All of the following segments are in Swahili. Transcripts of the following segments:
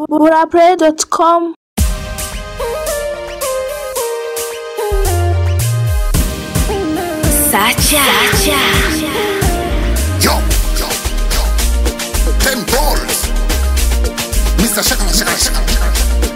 burapray.com Sacha. Yo, yo, yo. Ten balls. Mr. Shakala, Shakala, Shakala.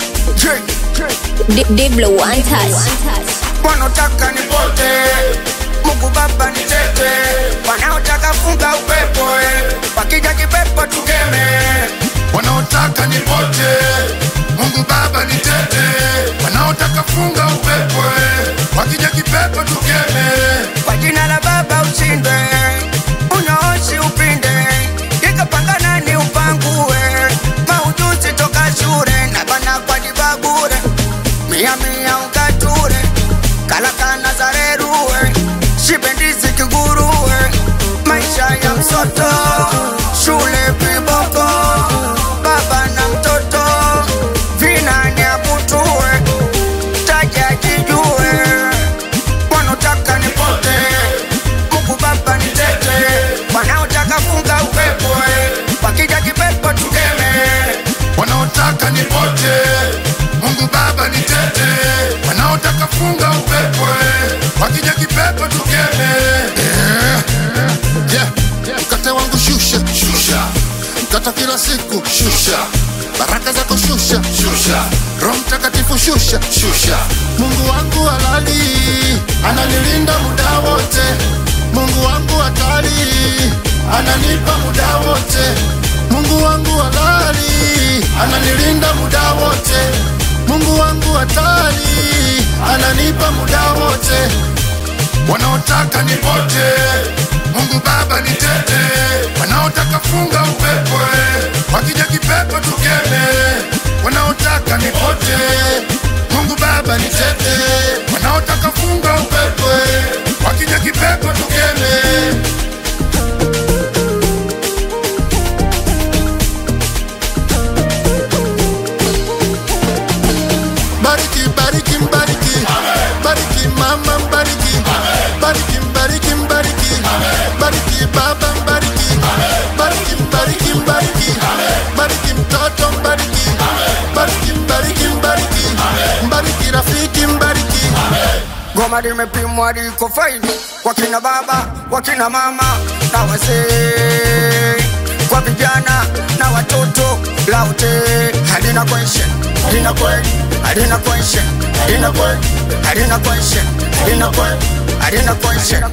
J. Diblo one touch. wanaotaka nipote Mungu Baba nitete, wanaotaka funga upepo eh. wakija kipepo tukeme, Wanaotaka nipote. Mungu Baba nitete. Wanaotaka funga upepo. eh. Wakija kipepo tukeme. kwa jina la Baba ushinde, unyooshi upinde, ikapangana ni upangue, maujuzi toka shule na bana kwa dibabure, mia mia ukature, kalakana zareruwe, shibendizi kiguruwe, maisha ya msoto, shule viboko, baba na mtoto, vinani akutue, taja kijue wanaotaka nipote, Mungu Baba nitete, wanaotaka funga upepo, eh. wakija kipepo tukeme, Wanaotaka nipote. Mungu Baba nitete. Wanaotaka funga upepo. eh. Wakija kipepo tukeme. Eh. Yeah. Mkate wangu shusha, shusha. Mkate kila siku shusha. Baraka zako shusha, shusha. Roho Mtakatifu shusha, shusha. Mungu wangu halali, ananilinda muda wote. Mungu wangu hatari, ananipa muda wote. Mungu wangu halali, ananilinda muda wote. Mungu wangu hatari, ananipa muda wote wanaotaka nipote, Mungu Baba nitete, wanaotaka funga upepo, eh. wakija kipepo tukeme, wanaotaka nipote, Mungu Baba nitete, wanaotaka funga upepo, eh. wakija kipepo tukeme. Bariki, bariki, mbariki. Bariki mama, mbariki. Bariki, mbariki, mbariki. Bariki baba, mbariki. Bariki, mbariki, mbariki. Bariki mtoto, mbariki. Bariki, mbariki, mbariki. Mbariki rafiki, mbariki. goma limepimwa liko faini, wakina baba, wakina mama na wazee, kwa vijana na watoto, laute halina question, halina kweli, halina question, halina kweli, halina question, halina kweli, halina question.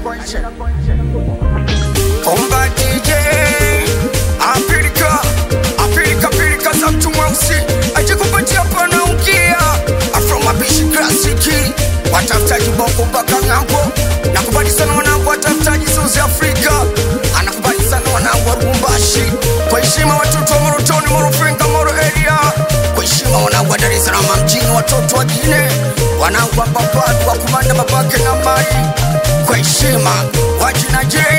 Omba DJ Afrika Afrika Afrika za mtu mweusi ajikupatia pana ukia Afro mapishi klasiki watafutaji bongo mpaka ng'ambo nakubali sana wanangu watafutaji South Africa anakubali sana wanangu wa Lubumbashi kwa heshima watoto wa Morotoni Morofinga Moro area kwa heshima wanangu wa Dar es Salaam mjini watoto wa Gine wanangu wa Papadu wa kumanda babake na mai kwa heshima wajina J